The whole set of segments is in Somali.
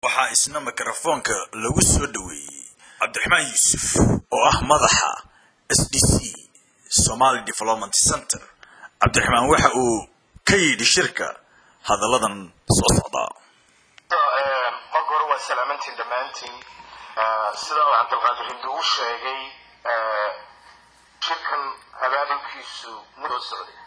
waxaa isna mikrofoonka lagu soo dhoweeyey cabdiraxmaan yuusuf oo ah madaxa s d c somaly development center cabdiraxmaan waxa uu ka yidhi shirka hadalladan soo socdaa marka hore waa salaamantiin dhammaantiin sida uu cabdilqaadir hindi uu sheegay shirkan abaabulkiisu mudoo socday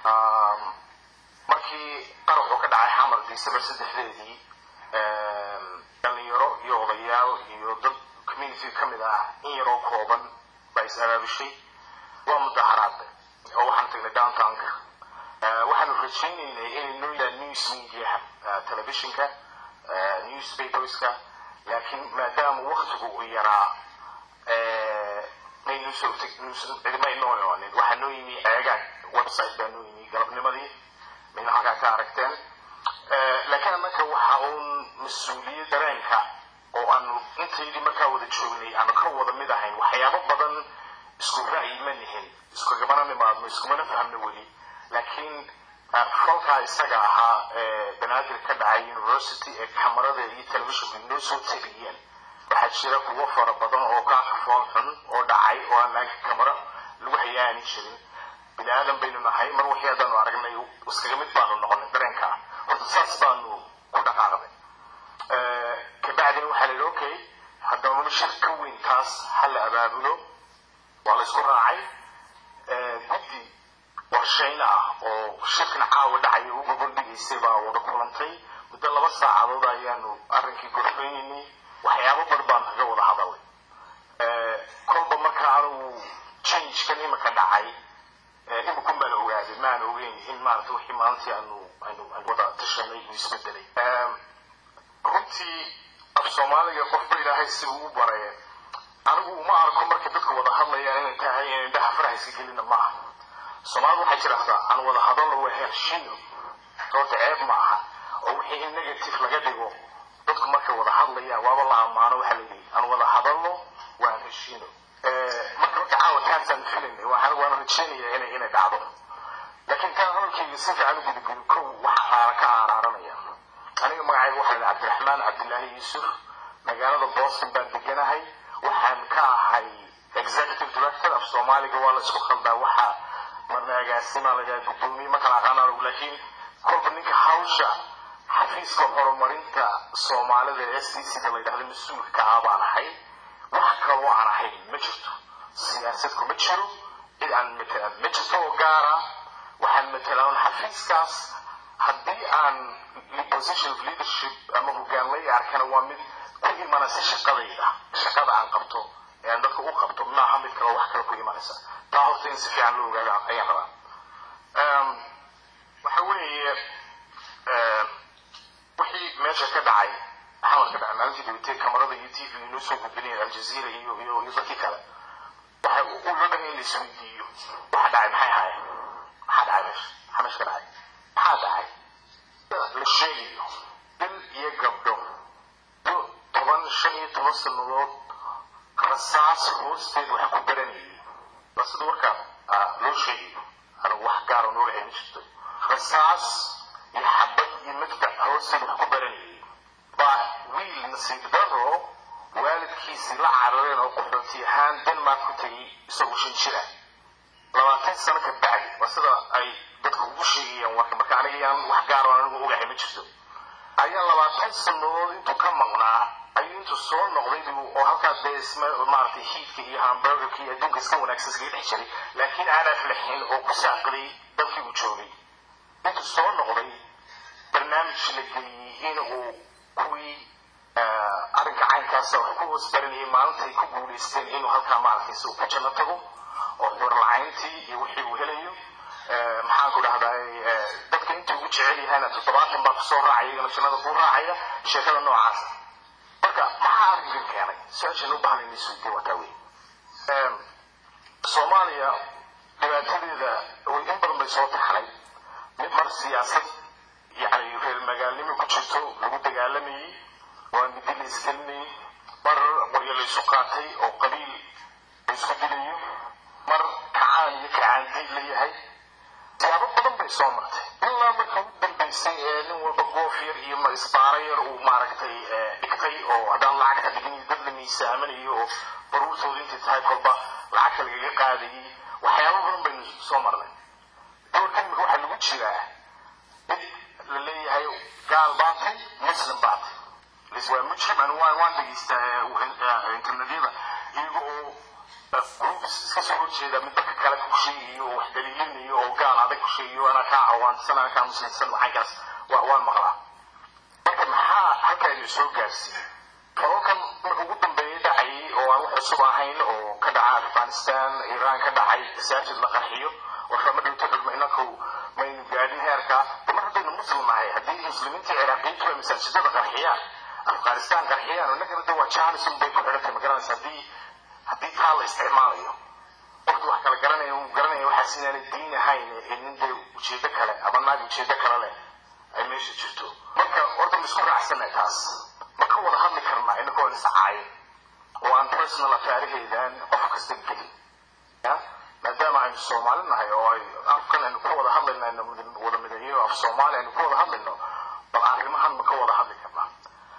markii qaraxu ka dhacay xamar december saddexdeedii dhalinyaro iyo odayaal iyo dad community ka mid ah in yaroo kooban baa is abaabushay waa mudaharaad oo waxaan tagnay downtownka waxaanu rajaynaynay inay noo yidhaa news mediaha telefishinka newspaperska laakiin maadaama waktigu uu yaraa maynu soo cidimay noo imaanin waxaa noo yimi ceegaag website baa noo yimi galabnimadii mayna halkaa ka aragteen laakiin annaka waxa uun mas-uuliyad dareenka oo aanu intaydii markaa wada joognay aanu ka wada mid ahayn waxyaabo badan isku ra'yi ma nihin iskugamana nimaadno iskumana fahmno weli laakiin falkaa isaga ahaa ee banaadir ka dhacay university ee kamarada iyo telefishinku noo soo tabiyeen waxaa jira kuwo fara badan oo ka fool xun oo dhacay oo aan laakiin kamaro lagu hayaani jirin bini aadan baynu nahay mar wixii haddaanu aragnay iskaga mid baanu noqonay dareenka horta saas baanu ku dhaqaaqday kabacdina waxaa la yidhi okay haddana shir ka weyn taas ha la abaabulo waa la isku raacay guddi warshayn ah oo shirkan caawa dhacaya u gobordhigaysay baa wada kulantay muddo laba saacadood ayaanu arrinkii gorfeynaynay waxyaabo bar baan kaga wada hadalay kolba marka anigu changekan imika dhacay imikun baan ogaaday maan ogeyn in maarata wixii maalintii aanu aynu wada tashanay uu isbedelay runtii af soomaaliga qofba ilaahay si uu baray anigu uma arko markay dadka wada hadlayaan inay tahay inay indhaha farahayska gelina ma aha soomaalidu waxay jirahdaa aan wada hadalno waa helshiino horta ceeb ma aha oo wixii in negative laga dhigo dadku markay wada hadlayaan waaba la ammaano waxaa la yidhi aan wada hadalno waan heshiino marka marka caawa taasaan filaynay waxaan waana rajeynaya inay inay dhacdo laakiin taan hadalkayga si fiican u gudagudin kow waxaa ka aaraaranaya aniga magacayga waxaa la cabdiraxmaan cabdilaahi yuusuf magaalada boston baan deganahay waxaan ka ahay executive director af soomaaliga waa la isku khaldaa waxaa marna agaasima laga gudoomiye ma kala aqaanaan laakiin kolba ninka hawsha xafiiska horumarinta soomaalida ee s d c da la yidhahda mas-uulka ka ah baan ahay wax kaloo aan ahayn ma jirto siyaasadku ma jiro cid aan matalan ma jirto oo gaara waxaan matalaan xafiiskaas haddii aan position of leadership ama hogaanlay arkana waa mid ku imanaysa shaqadayda shaqada aan qabto ee aan dadka u qabto maaha mid kale wax kale ku imanaysa taa horta in si fiican loo ogaada ayaan rabaa waxa weeye wixii meesha ka dhacay xamar ka dhacay maalintii dhawatay kamarada iyo t v inoo soo gudbinaya aljazeera iyo iyo iyo dadkii kale waxay u loo dhahay in la isweydiiyo waxa dhacay maxay haayeen maxaa dhacay meesha maxaa meesha ka dhacay maxaa dhacay la sheegayo bil iyo gabdho toban shan iyo toban sannadood rasaas hoosteed wax ku baranayay waa sida warka loo sheegayo anigu wax gaara noo lahayn jirto rasaas iyo xabad iyo magtac hoosteed wax ku baranayay baa wiil nasiib daro waalidkiisii la carareen oo qaxooti ahaan denmark ku tegay isagoo shan jira labaatan sano ka bacdi waa sida ay dadka ugu sheegayaan warka marka aniga yaan wax gaaro anigu ogahay ma jirto ayaa labaatan sannadood intuu ka maqnaa ayuu intuu soo noqday oo halkaas dee isma maaragtay hiidka iyo hamburgerka iyo adduunka iska wanaagsan iskaga dhex jiray laakiin aan aflaxin oo ku saaqiday dalkii uu joogay intuu soo noqday barnaamij la geliyey in uu kuwii arrinka caynkaasa wax ku hoos baranayay maalintay ku guulaysteen inuu halkaa maaragtay si uu ku janno tago oo horlacayntii iyo wixii uu helayo maxaan ku dhahdaa dadka intuu ugu jecel yahayna toddobaatan baa kusoo raacaya iyagana jannada ku raacaya sheekada noocaas marka maxaa arrinkan keenay su-aashan u baahan in isweydiin wataa wey soomaaliya dhibaatadeeda way in badan bay soo taxnay mid mar siyaasad yacni reer magaalnimo ku jirto lagu dagaalamayey waa midi la isgelinayay mar qoryo la isu qaatay oo qabiil la isku dilayo mar kacaan iyo kacaandiid la yahay siyaabo badan bay soo martay ilaa marka u dambaysay ee nin walba goof yar iyo isbaaro yar uu maaragtay dhintay oo haddaan lacag ka dhigin dad la miisaaminayo oo baruurtooda intay tahay kolba lacagta lagaga qaadayay waxyaabo badan baynu soo marnay doorkan imika waxaa lagu jiraa mid la leeyahay gaal baatay muslim baatay waa mujrim anu waan waan dhegeystaa internetyada iyaga oo groups iska soo horjeeda mid dadka kale ku sheegayo oo wax daliilinayo oo gaal adag ku sheegayo anaa kaa cawaansan anaa kaa muslimsan waxaankaas waa waan maqlaa marka maxaa halkaaynu soo gaarsiiyey tobankan marka ugu dambeeya dhacayay oo aan wax cusub ahayn oo ka dhaca afghanistan iiraan ka dhacay masaajid la qarxiyo warfama dhowto xulma inaku maynu gaadhin heerka mar haddaynu muslim nahay haddii muslimiinta ciraaqiyiintu ay masaajidada qarxiyaan afghanistan qarxiyaan innagana de waa janisun bay ku xidhantay ma garanaysa haddii haddii taa la isticmaalayo qofki wax kala garanaya uu garanaya waxaas inaanay diin ahayn ee nin dee ujeedo kale ama naag ujeedo kale leh ay meesha jirto marka horta ma isku raacsanay taas ma ka wada hadli karnaa inagoo iscaayin oo aan personal affaaraheedan qof kasta gelin ya maadaama aynu soomaali nahay oo ay afkan aynu ka wada hadlayno aynu wada mideeyo af soomaali aynu ka wada hadlayno bal arrimahan ma ka wada hadli karnaa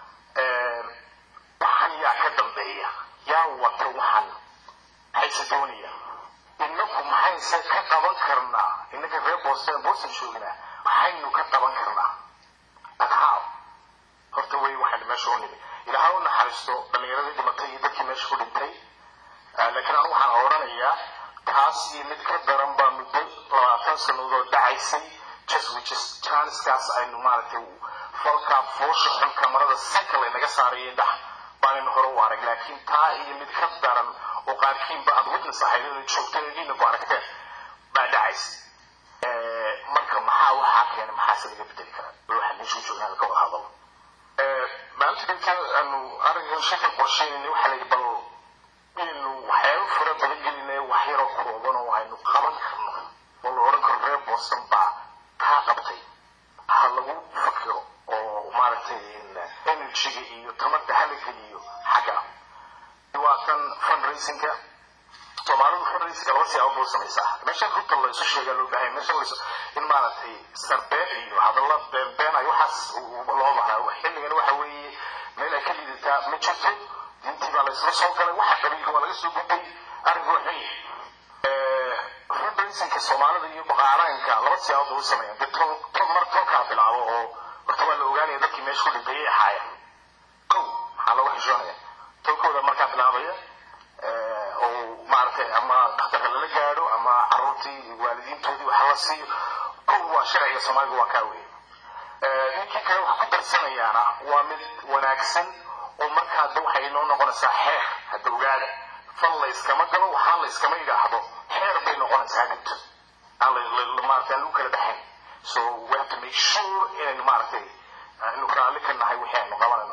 waxaan yaa ka dambeeya yaa wata waxaan maxayse doonaya inaku maxayse ka qaban karnaa inaka reer boston boston joognaa maxaynu ka qaban karnaa adhaaw horta wey waxaan meesha u nimi ilaaha u naxariisto dhallinyaradii dhimatay iyo dadkii meesha ku dhintay laakiin anu waxaan odhanayaa taas iyo mid ka daran baa muddo labaatan sannadood dhacaysay just which janiskaas aynu maaragtay falkaa foosha xun kamarada sanka laynaga saarayay dhax baanaynu hore u arag laakiin taa iyo mid ka daran oo qaarkiinba aad witness ahayd inay joogteen idiina ku aragteen baa dhacaysa marka maxaa waxaa keenay maxaase laga bedeli karaa waxaa meeshu joognaa ka wada hadalo maalinta dhinta aanu arrinkan shaka qorsheynayna waxaa layidhi bal inaynu waxyaabo fara badan gelinay wax yaroo kooban oo aynu qaban karno oo la odhan karo reer boston baa kaa qabtay ha lagu fakiro oo maaragtay energyga iyo tamarta hala geliyo xagga waa kan fundraisingka soomaalidu fundraisingka laba siyaabo buu samaysaa meesha runta la isu sheegaa loo baahay meesha la in maaragtay sarbeen iyo hadalla beenbeen ay waxaas loo bahnaa xilligan waxa weeye meel ay ka liidataa ma jirto diintii baa la isla soo galay waxa qabiilka waa laga soo gudbay arrinku waa xun fundraisingka soomaalida iyo baqaaraanka laba siyaabo buu sameeyaa dee tol tol mar tolkaa bilaabo oo horta waa la ogaanaya dadkii meesha ku dhintay ay ahaayeen kow maxaa looga xishoonaya tolkooda markaa bilaabaya oo maaragtay ama dhakhtarka lala gaadho ama caruurtii waalidiintoodii waxa la siiyo kow waa sharciga soomaaliga waa kaa weeye ninkii kale wax ku darsanayaana waa mid wanaagsan oo markaa de waxay inoo noqonaysaa xeer hadda ogaada fal la iskama galo waxaan la iskama yidhaahdo xeer bay noqonaysaa dhibto aan maaragtay aan lagu kala dhaxayn so we have to make sure inaynu maaragtay inu raalli ka nahay wixii aynu qabanayno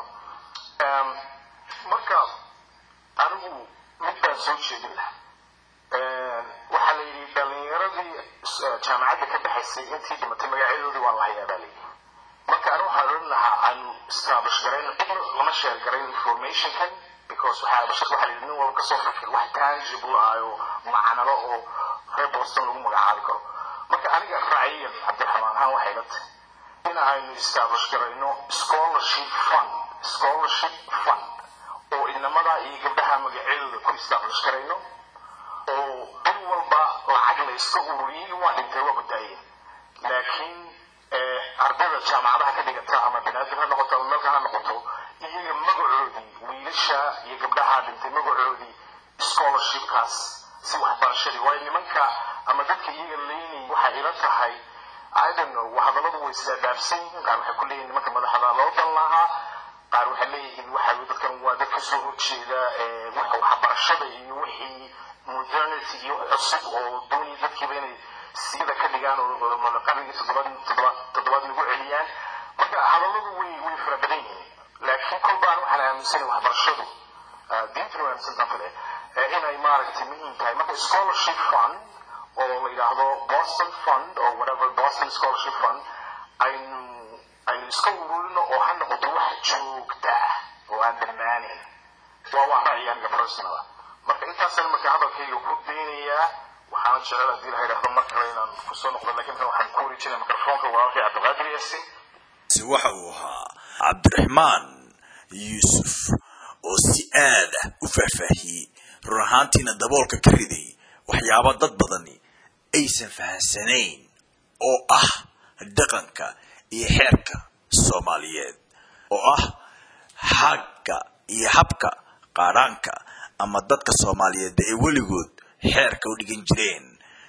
marka anigu mid baan soo jeedin lahaa waxaa la yidhi dhalinyaradii jaamacadda ka baxaysay intii dhimatay magacyadoodii waa la hayaa baa layidhi marka anigu waxaan odhan lahaa aanu establish garayn cidna lama sheer garayn informationkan because waxaa bashar waxaa layidhi nin walba kasoo fikir wax tangible ah oo macanalo oo reer boston lagu magacaabi karo marka aniga raaciyan cabdiraxmaan ahaan waxay la tahay in aynu establish garayno scholarship fund scholarship fund oo inamada iyo gabdhaha magacyadooda ku establish garayno oo bil walba lacag la iska ururiyey waa dhintay waa ku daayeen laakiin ardayda jaamacadaha ka dhigata ama banaadir ha noqoto ama meelka ha noqoto iyaga magacoodii wiilasha iyo gabdhaha dhintay magacoodii scholarshipkaas si waxbarashadii waayo nimanka ama dadka iyaga leynay waxay ila tahay I don't know hadalladu way isdaadaafsan yihiin qaar waxay ku leeyihin nimanka madaxda loo dan lahaa qaar waxay leeyihiin waxa dadkan waa dad kasoo horjeeda waxbarashada iyo wixii modernity iyo cusub oo doonaya dadkiiba inay sida ka dhigaan oo qarnigii toddobaad toddobaad lagu celiyaan marka hadalladu way way fara badan yihiin laakiin kolbaan waxaan aaminsanay waxbarashadu diintuna waa aaminsantaan kale inay maaragtay muhiim tahay marka scholarship fund oo la yidhaahdo boston fund or whatever boston scholarship fund aynu aynu iska ururino oo ha noqoto wax joogta ah oo aan dhammaanin waa waa ra'yi aniga personala marka intaasaan marka hadalkayga ku daynayaa waxaana jecel haddii la yidhaahdo mar kale inaan kusoo noqdo laakiin tan waxaan ku wareejinaya mikrofoonka walaalkay cabdiqaadir yaasin si waxa uu ahaa cabdiraxmaan yuusuf oo si aad ah u faahfaahiyey run ahaantiina daboolka ka riday waxyaabo dad badani aysan fahansanayn oo ah dhaqanka iyo xeerka soomaaliyeed oo ah xagga iyo habka qaadhaanka ama dadka soomaaliyeedba ay weligood xeerka u dhigan jireen